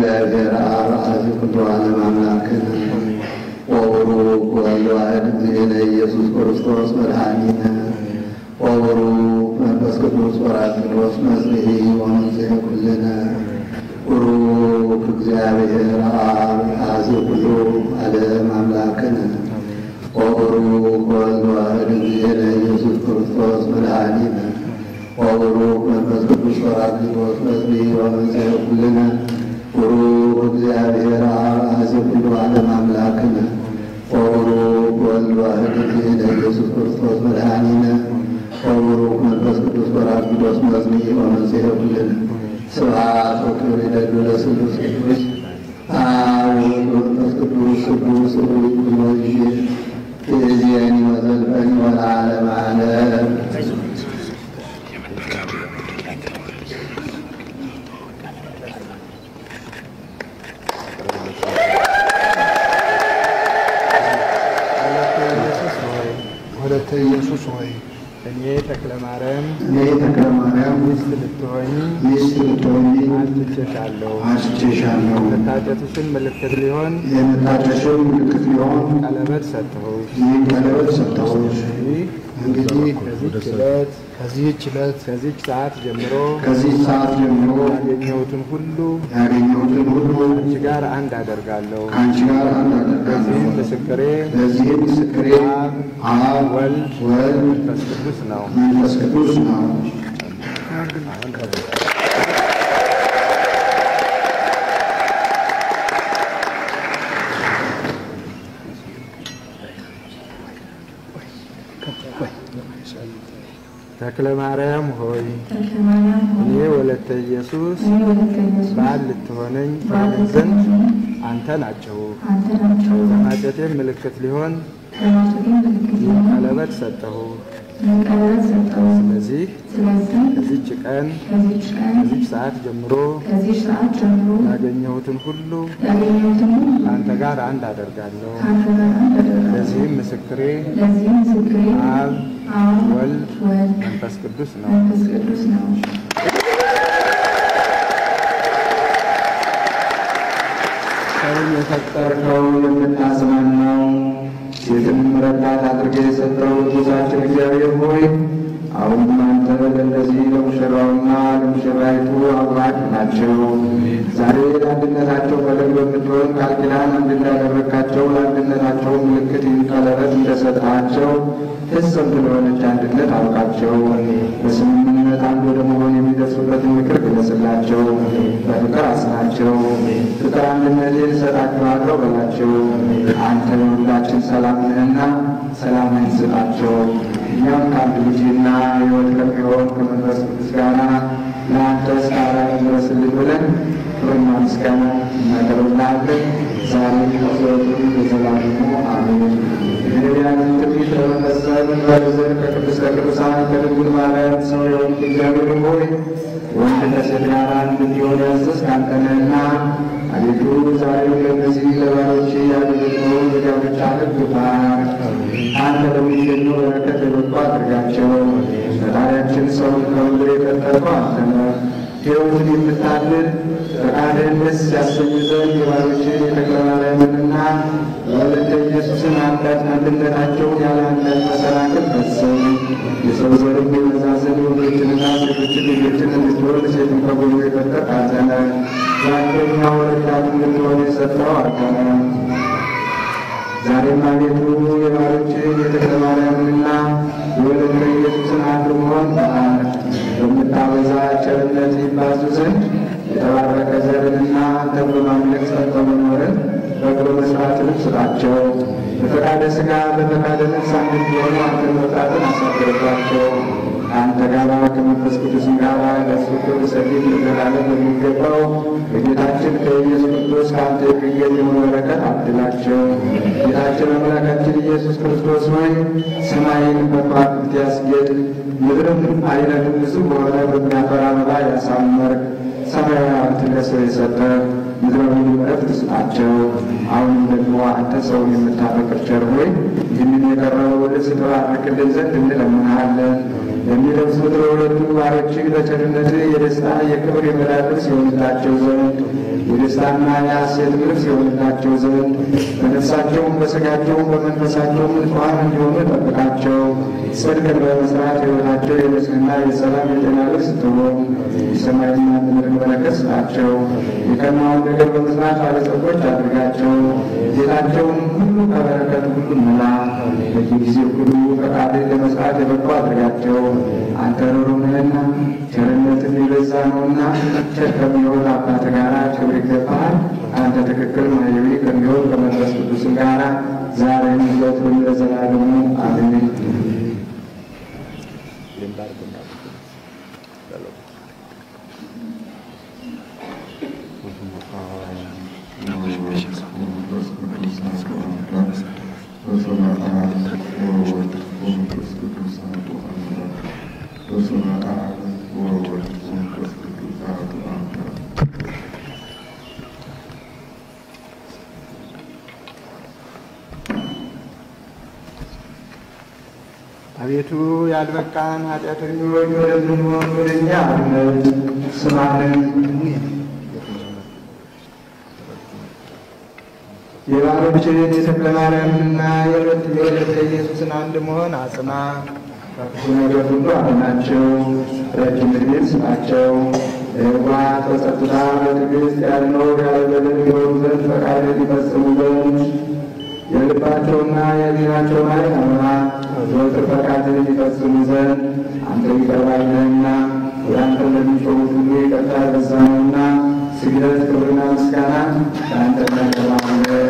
እግዚአብሔር አብ አዚ ኩሉ ዓለም አምላክነ ወቡሩክ ወወልድ ዋሕድ እግዚእነ ኢየሱስ ክርስቶስ መድኃኒነ ወቡሩክ መንፈስ ቅዱስ ወራቅዶስ መጽንዒ ወመንጽሔ ኩልነ ቡሩክ እግዚአብሔር አብ አዚ ኩሉ ዓለም አምላክነ ወቡሩክ ወወልድ ዋሕድ እግዚእነ ኢየሱስ ክርስቶስ መድኃኒነ ወቡሩክ መንፈስ ቅዱስ ወራቅዶስ መጽንዒ ወመንጽሔ ኩልነ ቡሩክ እግዚአብሔር አብ አዚ ኩሉ ዓለም አምላክነ ወቡሩክ ወልድ ዋሕድ እግዚእነ ኢየሱስ ክርስቶስ መድኃኒነ ወቡሩክ መንፈስ ቅዱስ ወራቅዶስ መጽንዒ ወመንጽሔ ኩልነ ስብሐት ወክብር ይደሉ ለስሉስ ቅዱስ አብ ወወልድ ወመንፈስ ቅዱስ ቅዱስ ሩይ ኩሎ ጊዜ የዚያኒ ወዘልፈኒ ወለዓለመ ዓለም ወለተ ኢየሱስ ሆይ እኔ ተክለ ማርያም እኔ ተክለ ማርያም ሚስት ልትሆኝ ሚስት ልትሆኚ አጭቼሻለሁ። አጭቼሻለሁ። መታጨትሽን ምልክት ሊሆን የመታጨሽው ምልክት ሊሆን ቀለበት ሰጠሁሽ። ይህ ቀለበት ሰጠሁሽ። ይህ እንግዲህ ከዚህች ዕለት ከዚህች ዕለት ከዚህች ሰዓት ጀምሮ ከዚህ ሰዓት ጀምሮ ያገኘሁትን ሁሉ ያገኘሁትን ሁሉ አንቺ ጋር አንድ አደርጋለሁ። ከአንቺ ጋር አንድ ይህም አደርጋለሁ። ምስክሬ ለዚህም ምስክሬ አብ ወልድ ወልድ መንፈስ ቅዱስ ነው። መንፈስ ቅዱስ ነው። ተክለ ማርያም ሆይ ተክለ ማርያም ሆይ እኔ ወለተ ኢየሱስ እኔ ወለተ ኢየሱስ ባል ልትሆነኝ ባል ትሆነኝ ዘንድ ልትሆነኝ አንተ ናቸው። አንተ ናቸው። ለማጨቴም ምልክት ሊሆን ለማጨቴም ምልክት ሊሆን ቀለበት ሰጠሁ። ቀለበት ሰጠው። ስለዚህ ስለዚህ ከዚች ቀን ከዚች ቀን ከዚች ሰዓት ጀምሮ ከዚች ሰዓት ጀምሮ ያገኘሁትን ሁሉ ያገኘሁትን ሁሉ ከአንተ ጋር አንድ አደርጋለሁ። ከአንተ ጋር አንድ አደርጋለሁ። ለዚህም ምስክሬ ለዚህም ምስክሬ አብ አብ ወልድ ወልድ መንፈስ ቅዱስ ነው። መንፈስ ቅዱስ ነው። ሰውን የፈጠርከው የምታጽናናው ሴትም ረዳት አድርገህ የሰጠው ንጉሣችን እግዚአብሔር ሆይ አሁንም አንተ ለእነዚህ ለሙሽራውና ለሙሽራይቱ አብራክ ናቸው። ዛሬ ለአንድነታቸው ፈለግ በምትሆን ቃል ኪዳን አንድ እንዳደረግካቸው ለአንድነታቸው ምልክት ይህን ቀለበት እንደሰጣቸው ፍጽምት ለሆነች አንድነት አውቃቸው። በስምምነት አንድ ወደ መሆን የሚደርሱበትን ምክር ግለጽላቸው፣ በፍቅር አጽናቸው። ፍቅር አንድነትን እሰጣችኋለሁ በላቸው። አንተ ለሁላችን ሰላም ነህና ሰላምን ስጣቸው። እኛም ከአንድ ልጅና ሕይወት ከሚሆን ከመንፈስ ቅዱስ ጋር ለአንተ ስታራ ድረስልን ብለን ክብርና ምስጋና እናቀርብልሃለን። ዛሬ ከዘወትሩ ለዘላለሙ አሜን። የነቢያትን ትንቢት ለመፈጸም በዘር ከቅድስተ ቅዱሳን ከድንግል ማርያም ሰው የሆንክ እግዚአብሔር ሆይ ወንድ ከሴት ጋር አንድ እንዲሆን ያዘዝክ አንተ ነህና አቤቱ ዛሬ ለእነዚህ ለባሮች ያደረግነውን የጋብቻ ሕግ ባርክ። አንተ ለሚገኘው በረከት የበቁ አድርጋቸው። ፈጣሪያችን ሰውን ከምድር የፈጠርከው አንተ ነህ። ሕይወትን የምታድል ፈቃድህን ደስ ያሰኝ ዘንድ የባሮችን የተክለ ማርያምንና የወለተ ኢየሱስን አንዳች አንድነታቸውን ያለ አንዳች መሰናክል ፈጽም። የሰው ዘርም የበዛ ዘንድ ወንዶችንና ሴቶችን ልጆችን እንድትወልድ ሴትን ከጎኑ የፈጠርክ አንተ ነህ። የአንደኛው ረዳት እንድትሆን የሰጠው አንተ ነህ። ዛሬም አቤቱ የባሮችን የተክለ ማርያምንና የወለተ ኢየሱስን አንድ መሆን ባርክ። በምታበዛ ቸርነት ይባዙ ዘንድ የተባረከ ዘርንና አንተን በማምለክ ጸንተው መኖርን በጎ መስራትንም ስጣቸው። በፈቃደ ሥጋ በፈቃደ ነፍስ አንድ እንዲሆኑ አንተን መፍራትን አሳድርባቸው። ከአንተ ጋር ከመንፈስ ቅዱስም ጋር ለእሱ ክብር ሰፊት ለዘላለም በሚገባው በጌታችን ከኢየሱስ ክርስቶስ ከአንተ የሚገኝ የሆነ በረከት አድላቸው። ጌታችን አምላካችን ኢየሱስ ክርስቶስ ሆይ ሰማይን በከዋክብት ያስጌጥ ምድርም አይነትም ብዙ በሆነ በሚያፈራ አበባ ያሳመርክ ሰማያዊትን ለሰው የሰጠ ምድራዊ ዕረፍት ስጣቸው። አሁንም ደግሞ አንተ ሰውን የምታፈቅር ቸር ሆይ ይህንን የቀረበው ልብስ ተባርክልን ዘንድ እንለምንሃለን። ለሚለብሱት ለሁለቱ ባሮችህ በቸርነት የደስታ የክብር የመዳን ልብስ የሆንላቸው ዘንድ የደስታና የሐሴት ልብስ የሆንላቸው ዘንድ በነፍሳቸውም በሥጋቸውም በመንፈሳቸውም ንጹሐን እንዲሆኑ ጠብቃቸው። ጽድቅን በመስራት ሕይወታቸው የንጽሕና የሰላም የጤና ልብስ ትሆን። የሰማይና ምድርን በረከት ስጣቸው። የቀናውን ነገር በመስራት ባለጸጎች አድርጋቸው። ጌታቸውን ሁሉ ከበረከት ሁሉ ሙላ። በየጊዜው ሁሉ ፈቃድን ለመስራት የበቁ አድርጋቸው። አንተ ሩሩ ነህና ቸርነትን የበዛ ነውና ቸር ከሚሆን አባት ጋራ ክብር ይገባሃል። አንተ ትክክል ማየዊ ከሚሆን ከመንፈስ ቅዱስም ጋራ ዛሬም ዘወትርም ለዘላለሙ አሜን። አቤቱ ያልበቃን ኃጢአተኞች ወደምንሆን ወደ እኛ አብነት ስማንን የባሮችን የተክለ ማርያምንና የሁለት የወለተ ኢየሱስን አንድ መሆን አጽና። ከክፉ ነገር ሁሉ አድናቸው። ረጅም ዕድሜን ስጣቸው። በየዋህ በጸጥታ በትዕግስት ያልነው ያለ በደል ይሆኑ ዘንድ ፈቃድን ይፈጽሙ ዘንድ የልባቸውና የሕሊናቸውን ዓይን አብራ ዘወትር ፈቃድን ይፈጽሙ ዘንድ አንተ ይቅር ባይ ነህና ወደ አንተ ለሚጮኹት ሁሉ ይቅርታ የበዛ ነውና ስግደት ክብርና ምስጋና ለአንተ እናቀርባለን።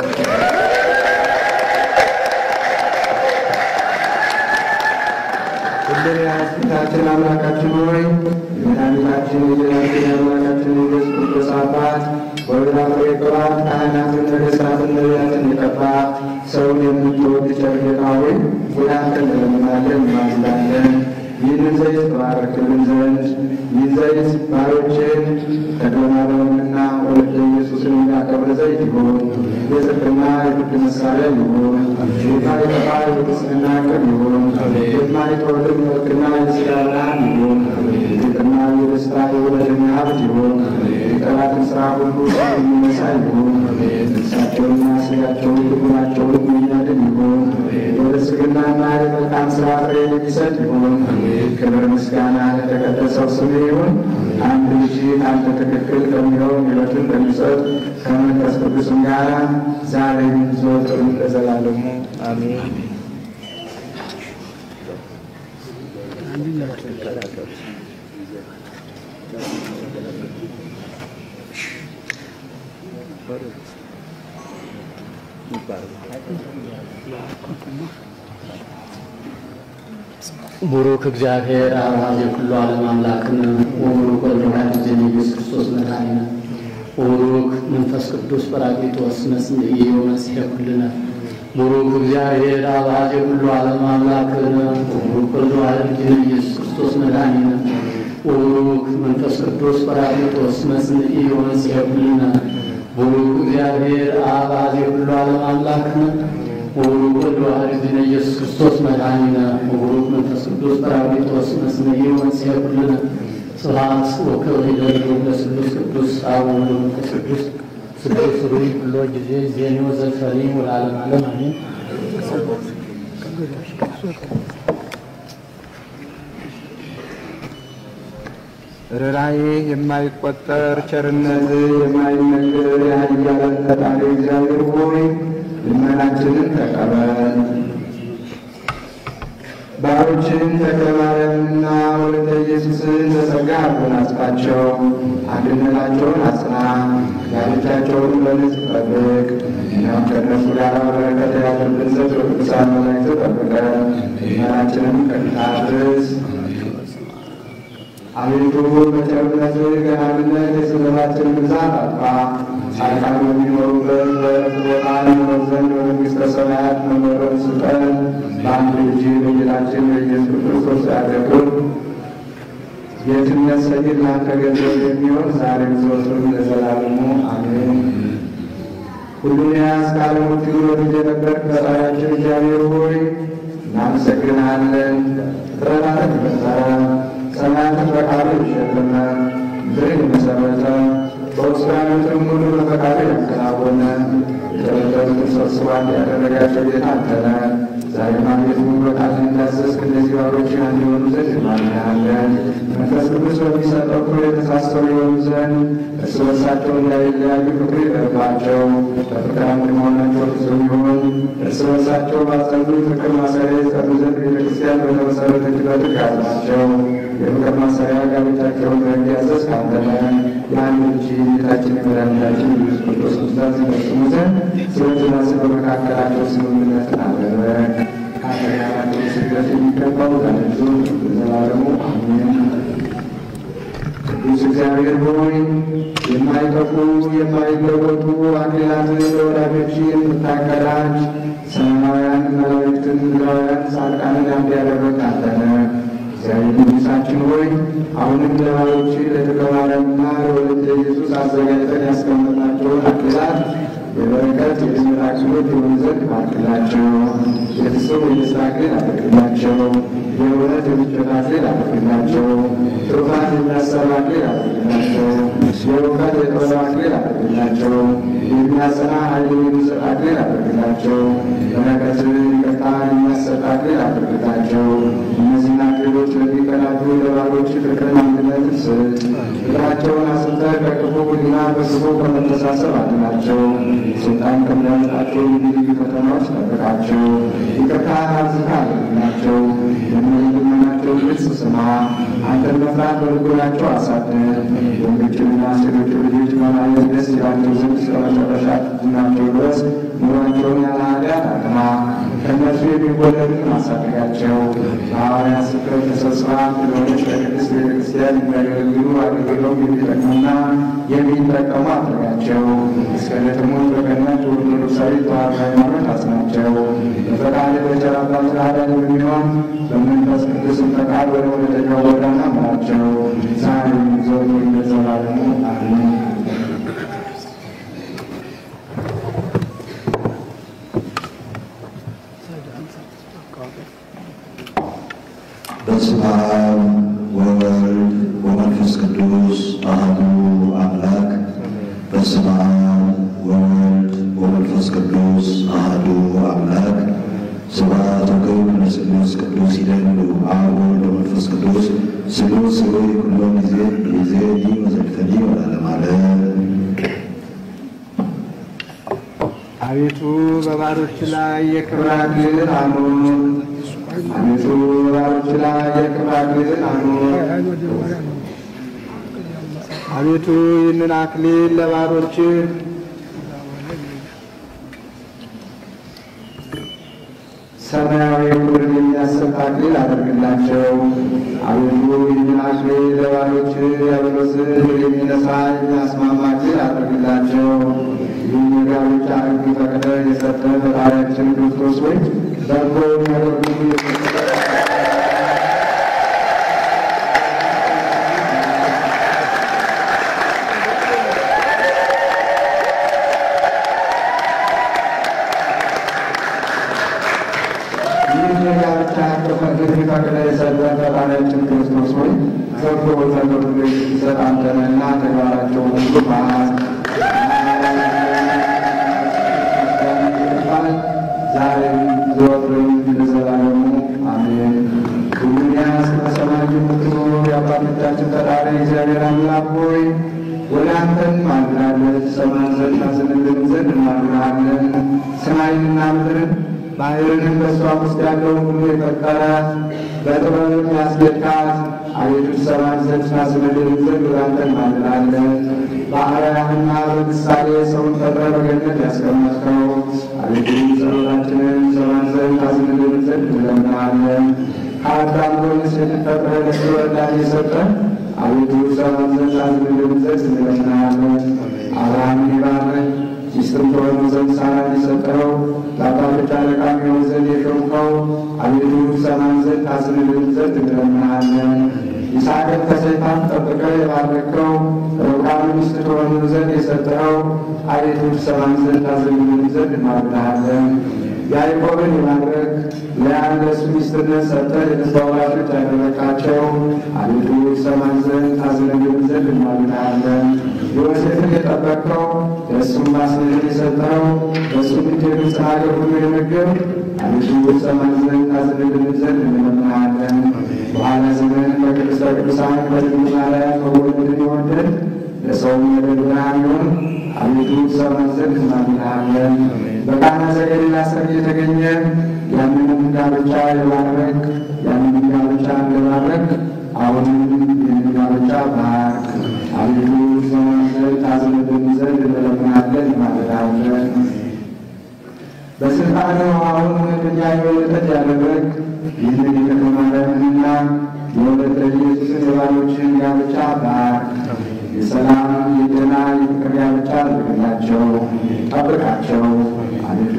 ሁሉን የያዝ ጌታችን አምላካችን ሆይ የመድኃኒታችን የጌታችን የአምላካችን የኢየሱስ ክርስቶስ አባት ወበላፈ ቅባት ካህናትን ነገሥታትን ነቢያትን የቀባ ሰውን የምትወድ ቸር ጌታ ሆይ ወደ አንተ እንለምናለን እንማልዳለን። ይህንን ዘይት ተባረክልን ዘንድ ይህ ዘይት ባሮችን ተክለማርያምንና ወለተ ኢየሱስን የሚያከብር ዘይት ይሁን። የጽድቅና የፍርድ መሳሪያ ይሁን። የማይጠፋ የቅድስና ቅብ ይሁን። የማይተወልድ መልክና የሥጋ ብርሃን ይሁን። የጌጥና የደስታ የውበትና ሀብት ይሁን። የጠላትን ሥራ ሁሉ የሚነሳ ይሁን። ነፍሳቸውንና ሥጋቸውን ልቡናቸውን የሚያድን ይሁን። የብልጽግናና የመልካም ሥራ ፍሬ የሚሰጥ ይሁን። ክብር ምስጋና ለተቀደሰው ስም ይሁን። አንድ ልጅ አንተ ትክክል ከሚሆን ሕይወትን ከሚሰጥ ከመንፈስ ቅዱስም ጋር ዛሬም ዘወትርም ለዘላለሙ አሜን። ቡሩክ እግዚአብሔር አብ የኩሉ ዓለም አምላክን ወቡሩክ ወልደ ዋሕድ ልጅነ ኢየሱስ ክርስቶስ መድኃኒነ ወቡሩክ መንፈስ ቅዱስ ጰራቅሊጦስ መጽንዕየ ወመጽሔ ኩልነ ቡሩክ እግዚአብሔር አብ የኩሉ ዓለም አምላክን ወቡሩክ ወልደ ዋሕድ ልጅነ ኢየሱስ ክርስቶስ መድኃኒነ ወቡሩክ መንፈስ ቅዱስ ጰራቅሊጦስ መጽንዕየ ወመጽሔ ኩልነ ቡሩክ እግዚአብሔር አብ የኩሉ ዓለም አምላክን ወቡሩክ ወልደ ዋሕድ ልጅነ ኢየሱስ ክርስቶስ መድኃኒነ ወቡሩክ መንፈስ ቅዱስ ጰራቅሊጦስ መጽንዕየ ወመጽሔ ኩልነ ስብሐት ወክብር ይደሉ ለስሉስ ቅዱስ አብ ወወልድ ወመንፈስ ቅዱስ ስሉስ ሩይ ኩሎ ጊዜ ዜኔው ዘልፈሪ ወለዓለመ ዓለም አሜን። ርኅራኄ የማይቆጠር ቸርነት የማይነገር የኃያላን ፈጣሪ እግዚአብሔር ሆይ ልመናችንን ተቀበል። ባሮችን ተክለ ማርያምንና ወለተ ኢየሱስን በጸጋ አጎናጽፋቸው፣ አንድነታቸውን አጽና፣ ጋብቻቸውን በንጽህ ጠብቅ። እኛም ከእነሱ ጋር በረከት ያድርብን ዘንድ በቅዱሳን መላእክት ጠብቀን ልመናችንን ከፊት አድርስ። አቤቱ በቸርነት ገናንነት የስምራችን ብዛት አጥፋ። ጻድቃን በሚኖሩበት በዕረፍት ቦታ እንኖር ዘንድ በመንግሥተ ሰማያት መኖርን ስጠን። በአንድ ልጅ በጌታችን በኢየሱስ ክርስቶስ ያደርግን የትነት ሰይድ ላንተ ገንዘብ የሚሆን ዛሬም ዘወትርም ለዘላለሙ አሜን። ሁሉን የያዝክ ዓለም ሁሉ በፊት የነበርክ ፈጣሪያችን እግዚአብሔር ሆይ እናመሰግንሃለን። ፍጥረታትን የፈጠረ ያሉትን ሁሉ በፈቃዱ ያከናወነ የተበደሉትን ሰብስባ ያደረጋቸው ጌታ አንተ ነህ። ዛሬም አቤቱ በቃል እንዳዘዝክ እነዚህ ባሮችን አንድ የሆኑ ዘንድ እንማልድሃለን። መንፈስ ቅዱስ በሚሰጠው ክብር የተሳሰሩ የሆኑ ዘንድ እርስ በርሳቸው እንዳይለያዩ ፍቅር ይደርባቸው። በፍቅር አንድ መሆናቸው ፍጹም ይሁን። እርስ በርሳቸው ባጸኑ ፍቅር ማሰሪያ የጸኑ ዘንድ ቤተክርስቲያን በተመሰረተችበት ያዝናቸው። የፍቅር ማሰሪያ ጋብቻቸውን በሕግ ያዘዝክ አንተ ነህ። የአንድ ልጅ ጌታችን የመድኃኒታችን ኢየሱስ ክርስቶስ ትእዛዝ ይፈጽሙ ዘንድ ስለ ትእዛዝ በመካከላቸው ስምምነትን አደረግ። ከአንተ ጋር ያለው ስግደት የሚገባው ለልጁ ለዘላለሙ አሜን። ቅዱስ እግዚአብሔር ሆይ የማይጠፉ የማይለወጡ አክሊላትን ለወዳጆች የምታቀዳጅ ሰማያውያን መላእክትን ምድራውያን ጻድቃንን አንድ ያደረግህ አንተ ነህ። እግዚአብሔር ንጉሣችን ሆይ አሁንም ለባሮች ለድቀ ማርያምና ለወለተ ኢየሱስ አዘጋጅተን ያስቀመጥናቸውን አክሊላት የበረከት የድኅነት አክሊሎች የሆኑ ዘንድ ባርክላቸው። የፍጹም የደስታ አክሊል አድርግላቸው። የእውነት የምቾት አክሊል አድርግላቸው። ትሩፋት የሚያሰራ አክሊል አድርግላቸው። የእውቀት የጥበብ አክሊል አድርግላቸው። የሚያጸና ኃይል የሚሰጥ አክሊል አድርግላቸው። በረከትን ይቅርታን የሚያሰጥ አክሊል አድርግላቸው። እነዚህን አክሊሎች ለሚቀዳጁ ለባሮች ፍቅርን፣ አንድነትን ስጥ። ፍቅራቸውን አስፍተህ ከክፉ ሕሊና በክፉ ከመተሳሰብ አድናቸው። ስልጣን ከሚያመጣቸው ልዩ ልዩ ፈተናዎች ጠብቃቸው። ይቅርታን አብዝተህ አድርግላቸው። የሚልመናቸው ግልጽ ስማ። አንተን መፍራት በልቦናቸው አሳድር። ወንዶችንና ሴቶች ልጆች በማየት ደስ ይላቸው ዘንድ እስከ መጨረሻ ናቸው ድረስ ኑሯቸውን ያለ ኃጢአት አቅና። ከእነርሱ የሚወለዱትን አሳድጋቸው። በሐዋርያት ስብከት ተሰብስባ ስለሆነች ለቅድስት ቤተ ክርስቲያን የሚያገለግሉ አገልግለው የሚጠቅሙና የሚጠቀሙ አድርጋቸው። እስከ ዕለተ ሞት በቀናች ኦርቶዶክሳዊ ተዋሕዶ ሃይማኖት አጽናቸው። በፈቃድ በቸር አባት አዳኝ በሚሆን በመንፈስ ቅዱስም ፈቃድ ወደ እውነተኛው ጎዳና ምራቸው። ዛሬም ዘወትርም ለዘላለሙ አሜን። በስመ አብ ወወልድ ወመንፈስ ቅዱስ አሐዱ አምላክ። በስመ አብ ወወልድ ወመንፈስ ቅዱስ አሐዱ አምላክ። ስብሐት ወክብር ለስሉስ ቅዱስ ይደሉ አብ ወወልድ ወመንፈስ ቅዱስ ስሉስ ስሉይ ኩሎ ጊዜ ጊዜኒ ወዘልፈኒ ወለዓለመ ዓለም። አቤቱ በባሮች ላይ የክብር አክሊልን አኑር። አቤቱ በባሮች ላይ የክብር አክሊልን አኑር። አቤቱ ይህንን አክሊል ለባሮች ሰማያዊ ክብርን የሚያሰጥ አክሊል አድርግላቸው። አቤቱ ይህንን አክሊል ለባሮች ዲያብሎስን ድል የሚነሳ የሚያስማማ አክሊል አድርግላቸው። ይህን የጋብቻ ሕግ ፈቅደህ የሰጠ ፈጣሪያችን ክርስቶስ ሆይ በጎ ነገር ሁሉ ይህን የጋብቻ ሕግ ፈቅደህ የሰጠ ፈጣሪያችን ክርስቶስ ሆይ በጎ ነገር ሁሉ የሚሰጥ አንተ ነህና ተግባራቸውን ሁሉ ባል ዛሬም ዘወትርም ለዘላለሙ አሜን። ሁሉን ያዝክ በሰማይ የምትኖር የአባቶቻችን ፈጣሪ እግዚአብሔር አምላክ ሆይ ወደ አንተ እንማልዳለን። ሰማን ዘንድ ታዝንልን ዘንድ እንማልዳለን። ሰማይንና ምድርን ባሕርንም በእሷም ውስጥ ያለውን ሁሉ የፈጠረ በጥበብም ያስጌጥካት አቤቱ ሰማን ዘንድ ታዝንልን ዘንድ ወደ አንተ እንማልዳለን። በአርአያህና በምሳሌ ሰውን ፈጥረህ በገነት ያስቀመጥከው አቤቱ ጸሎታችንን ሰማን ዘንድ ታዝንልን ዘንድ እንለምናለን። ከአዳም ጎን ሴትን ፈጥረህ ለእሱ ረዳት የሰጠን አቤቱ ሰማን ዘንድ ታዝንልን ዘንድ እንለምናለን። አብርሃምን ይባርክ ሚስትም ትሆኑ ዘንድ ሳራን የሰጠኸው ለአባቶች አለቃ የሚሆን ዘንድ የሾምከው አቤቱ ሰማን ዘንድ ታዝንልን ዘንድ እንለምናለን። ይስሐቅን ከሰይጣን ጠብቀህ የባረከው ርብቃን ሚስት ትሆኑ ዘንድ የሰጠኸው አቤቱ ሰማን ዘንድ ታዝንልን ዘንድ እንማልድሃለን። ያዕቆብን የማድረግ ለያን ለእሱ ሚስትነት ሰጠህ የተስፋ ወራሾች ያደረግካቸው አቤቱ ሰማን ዘንድ ታዝንልን ዘንድ እንማልድሃለን። ዮሴፍን የጠበቅከው ለእሱም ማስነትን የሰጠኸው በእሱም እጅ የግብፅ ሀገር ሁሉ የመገብ አቤቱ ሰማን ዘንድ ታዝንልን ዘንድ እንለምንሃለን። በኋላ ዘመን በቅድስተ ቅዱሳን በድንግል ማርያም መወለድን የወደድ ለሰውም የበግ ብርሃን ይሁን አቤቱ ሰማን ዘንድ እናምንሃለን። በቃና ዘገሊላ ሰርግ የተገኘ ያንንም ጋብቻ የባረክ ያንንም ጋብቻ እንደባረክ አሁንም ይህንን ጋብቻ ባርክ። አቤቱ ሰማን ዘንድ ታዝንልን ዘንድ እንለምንሃለን እንማልዳለን። በስልጣን አሁን እውነተኛ የወለጠት ያደረግ ይህንን የከተማ ማርያምንና የወለተ ኢየሱስን የባሎችን ጋብቻ ባርክ። የሰላም የጤና የፍቅር ጋብቻ አድርግላቸው፣ ጠብቃቸው። አቤቱ